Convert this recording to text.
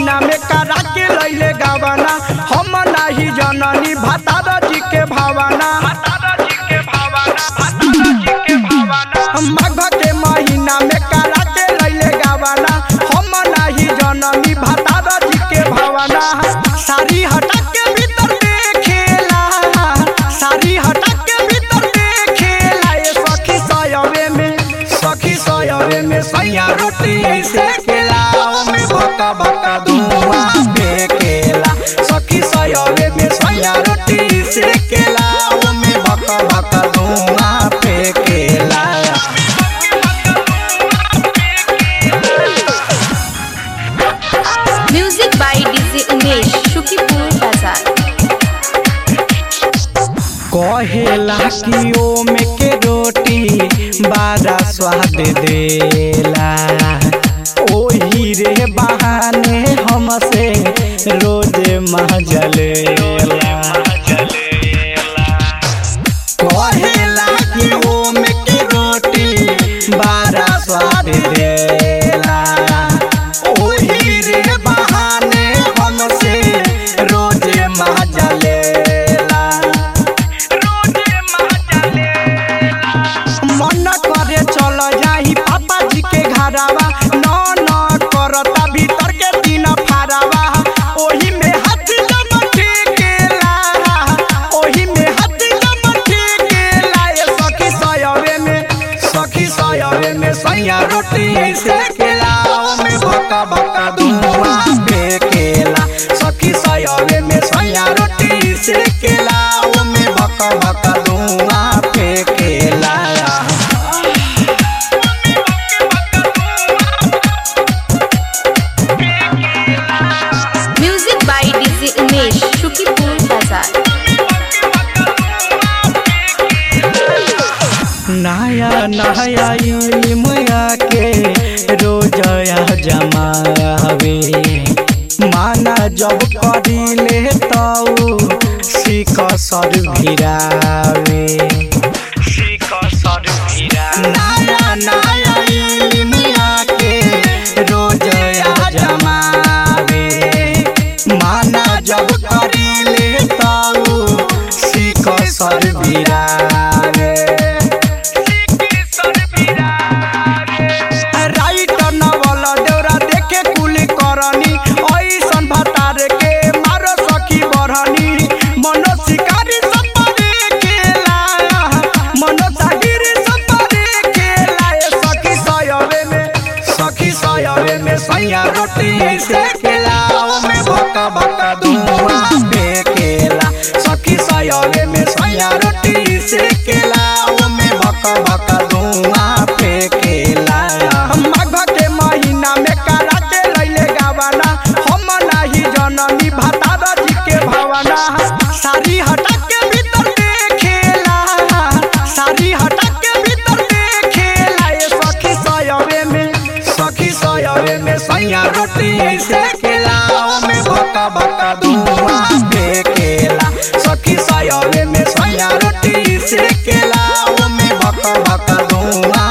महीना में करा के लैले गावाना हम नाही जननी भतारा जी के भावाना माघ के महीना में करा के लैले गावाना हम नाही जननी भतारा जी के भावाना सारी हटा के भीतर देखेला सारी हटा के भीतर देखेला ए सखी सयवे में सखी सयवे में सैया रोटी से केला में बका बका धुआं फेंकेला सखी सयवे में सैया रोटी से केला में बका बका धुआं फेंकेला music by DJ Umesh Shukipur बाजार कहेला कि ओमे के रोटी बड़ा स्वाद देला ओही रे बहाने हमसे रोज महजलेला कहेला कि ओमे के रोटी बड़ा स्वाद देला ओही रे बहाने हमसे रोज महजलेला मन करे चल जाही पापा जी के घरावा न न करता भीतर के दिन फारावा ओही में हाथ जम ठेकेला ओही में हाथ जम ठेकेला ए सखी सयवे में सखी सयवे में सैया रोटी से केला में बका बका धुआं फेंकेला सखी सयवे में सैया रोटी से केला में बका बका धुआं फेंकेला music by DJ Umesh Shukipur बाजार नया नया इल्मिया के रोजया जमावे माना जब करिले तऊ सीख सर भिरावे नया नया इल्मिया के रोजया जमावे माना जब करिले तऊ सीख सर भिरावे राइट नवल देवरा देखे कुली करनी ऐसन भतार के मारो सखी बरहनी मनो शिकारी सपरे केला मनो सागिरी सपरे केला ए सखी सयवे में सखी सयवे में सैया रोटी से केला में बका बका धुआं फेंकेला सखी सयवे में सैया रोटी से केला में बका बका धुआं फेंकेला माघ के महीना में करा के लैले गावाना हम नाही जननी भतारा जी के भावाना सारी हटा के भीतर देखेला सारी हटा के भीतर देखेला ए सखी सयवे में सखी सयवे में सैया रोटी से केला में बका बका धुआं फेंकेला सखी सयवे में सैया रोटी से केला में बका बका धुआं